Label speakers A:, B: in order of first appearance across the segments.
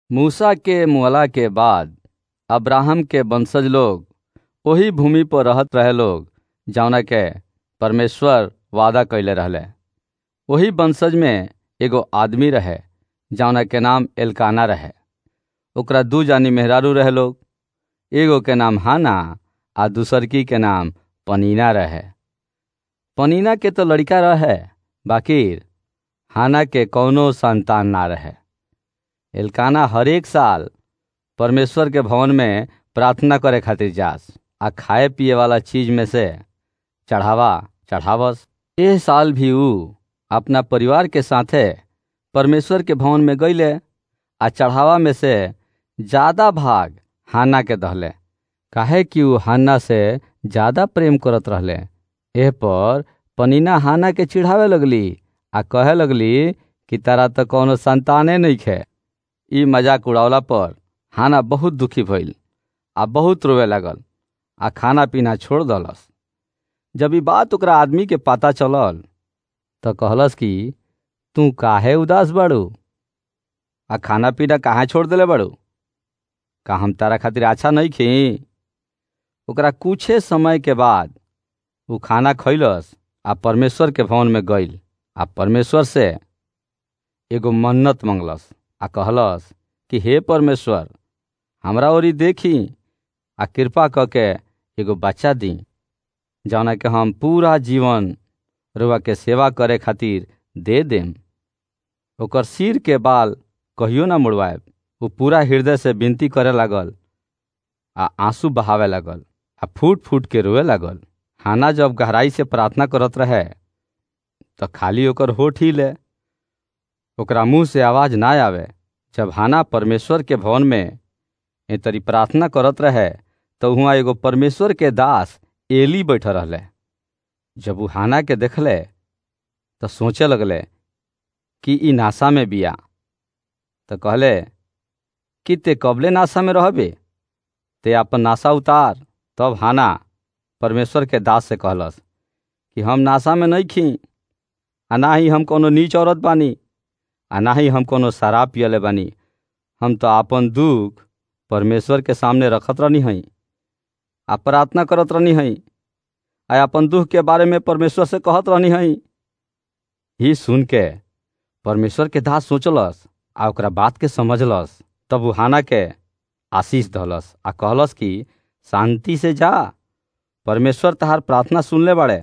A: मूसा के मुअला के बाद अब्राहम के वंशज लोग ओही भूमि पर रहत रहे लोग जौना के परमेश्वर वादा कइले रहले ओही वंशज में एगो आदमी रहे जौना के नाम एलकाना रहे ओकरा दू जानी मेहरारू रहे लोग एगो के नाम हाना आ दूसरकी के नाम पनीना रहे पनीना के तो लड़का रहे बाकिर हाना के कौनो संतान ना रहे एलकाना हरेक साल परमेश्वर के भवन में प्रार्थना करे खातिर जास आ खाए पिए वाला चीज में से चढ़ावा चढ़ावस एह साल भी ऊ अपना परिवार के साथे परमेश्वर के भवन में गईले आ चढ़ावा में से ज्यादा भाग हाना के दहले काहे कि ऊ हाना से ज्यादा प्रेम करत रहले एह पर पनीना हाना के चिढ़ावे लगली आ कहे लगली कि तारा तो कौनो संताने नइखे ई मजाक उड़ावला पर हाना बहुत दुखी भइल आ बहुत रोवे लागल आ खाना पीना छोड़ दलस जब ई बात ओकरा आदमी के पता चलल तो कहलस कि तू काहे उदास बाड़ू आ खाना पीना कहाँ छोड़ देले बाड़ू का हम तारा खातिर अच्छा नहीं खी ओकरा कुछे समय के बाद ऊ खाना खैलस आ परमेश्वर के भवन में गईल आ परमेश्वर से एगो मन्नत मंगलस आ कहलस कि हे परमेश्वर हमरा ओरी देखी आ कृपा क के एगो बच्चा दी जौना के हम पूरा जीवन रुआ के सेवा करे खातिर दे देम ओकर सिर के बाल कहियो ना मुड़वाएब वो पूरा हृदय से विनती करे लागल आ आंसू बहावे लागल आ फूट फूट के रोए लागल हाना जब गहराई से प्रार्थना करत रहे तो खाली ओकर होठ ही ले ओकरा मुंह से आवाज ना आवे जब हाना परमेश्वर के भवन में ए तरी प्रार्थना करत रहे तो हुआ एगो परमेश्वर के दास एली बैठ रहले जब ऊ हाना के देखले तो सोचे लगले कि ई नासा में बिया तो कहले कि ते कबले नासा में रहबे ते अपन नासा उतार तब हाना परमेश्वर के दास से कहलस कि हम नासा में नहीं खी आ ना ही हम कोनो नीच औरत बानी आ ना ही हम कोनो शराब पियले बानी हम तो आपन दुख परमेश्वर के सामने रखत रहनी हई आ प्रार्थना करत रहनी हई आ अपन दुख के बारे में परमेश्वर से कहत रहनी हई ही सुन के परमेश्वर के दास सोचलस आ ओकरा बात के समझलस तब वो हाना के आशीष दहलस आ कहलस कि शांति से जा परमेश्वर तहार प्रार्थना सुनले बाड़े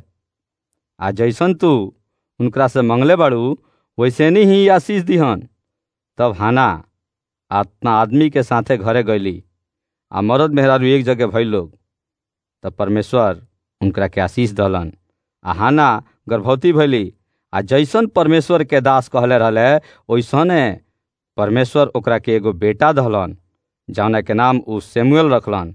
A: आ जैसन तू उनकरा से मंगले बाड़ू वैसे नहीं ही आशीष दिहन तब हाना अपना आदमी के साथे घरे गईली आ मरद मेहरारू एक जगह भइल लोग तब परमेश्वर उनकरा के आशीष दहलन आ हाना गर्भवती भैली आ जैसन परमेश्वर के दास कहले रहले वैसने परमेश्वर ओकरा के एगो बेटा दहलन जौना के नाम ऊ सेमुएल रखलन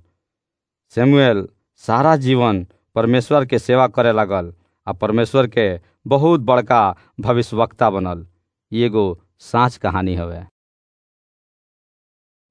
A: सेमुएल सारा जीवन परमेश्वर के सेवा करे लागल आ परमेश्वर के बहुत बड़का भविष्यवक्ता बनल एगो साँच कहानी हवे